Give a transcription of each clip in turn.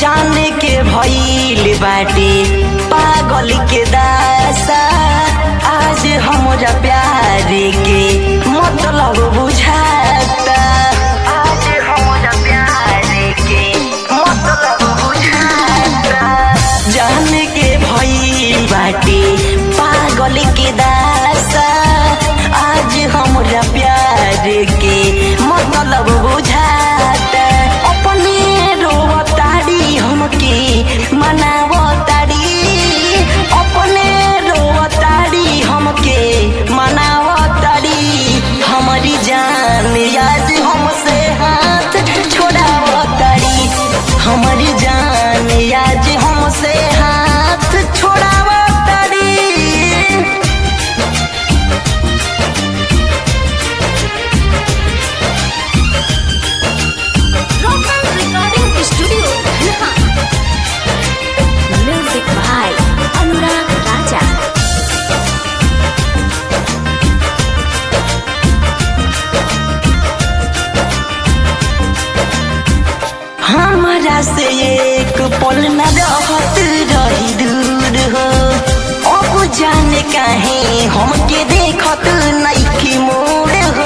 जाने के भइल बाटे पागल के दासा आज हमरा प्यार के मतलब बुझाता आज हमरा प्यार के मतलब बुझाता जाने के भइल बाटे पागल के दासा आज हमरा प्यार के मतलब बुझाता अपने रोवताड़ी हमके मनावताड़ी अपने रोवताड़ी हमके मनावताड़ी हमारी जान आज हमसे हाथ छोड़ावताड़ी हमारी जान आज हमसे हाथ छोड़ावताड़ी Local Recording Studio, Dhanha. Music by Anurag Raja. हमारा से एक पल न रहत रही दूर हो अब जाने काहे हमके देखत नइखी मोड़ हो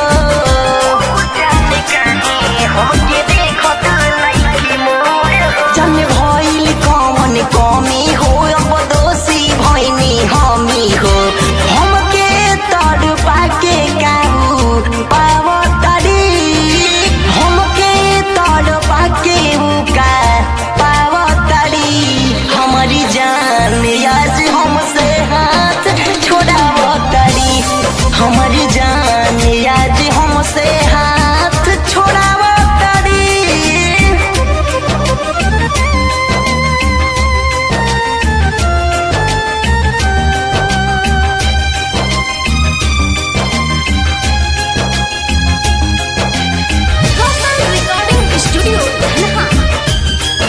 जाने भइल कौन कमी हो अब दोषी भइनी हमी हो हमके तड़ पाके काबू पावतरी हमके तड़ पाके उका पावतरी हमारी जान आज हमसे हाथ छोड़ावतरी हमारी जान आज हमसे हाथ छोड़ावतरी Local Recording Studio, Dhanha.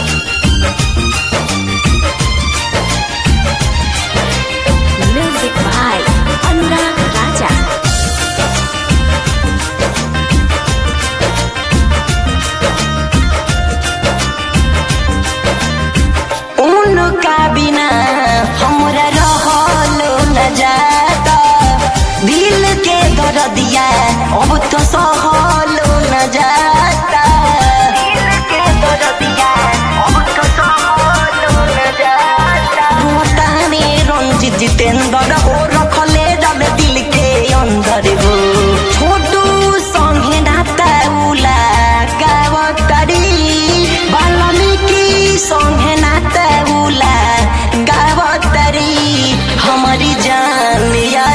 Music by Anurag Raja. उनका बिना हमरा रहलो न जाता दिल के दर्दिया अब तो सहलो न जाता दिल के दर्दिया अब तो सहलो न जाता रोताने रंजित जितेंद्र हो रखले रल दिल के अंदर हो छोटू संगे नाता उला गावतरी बाल्मीकि संगे नाता उला गावतरी हमारी जान या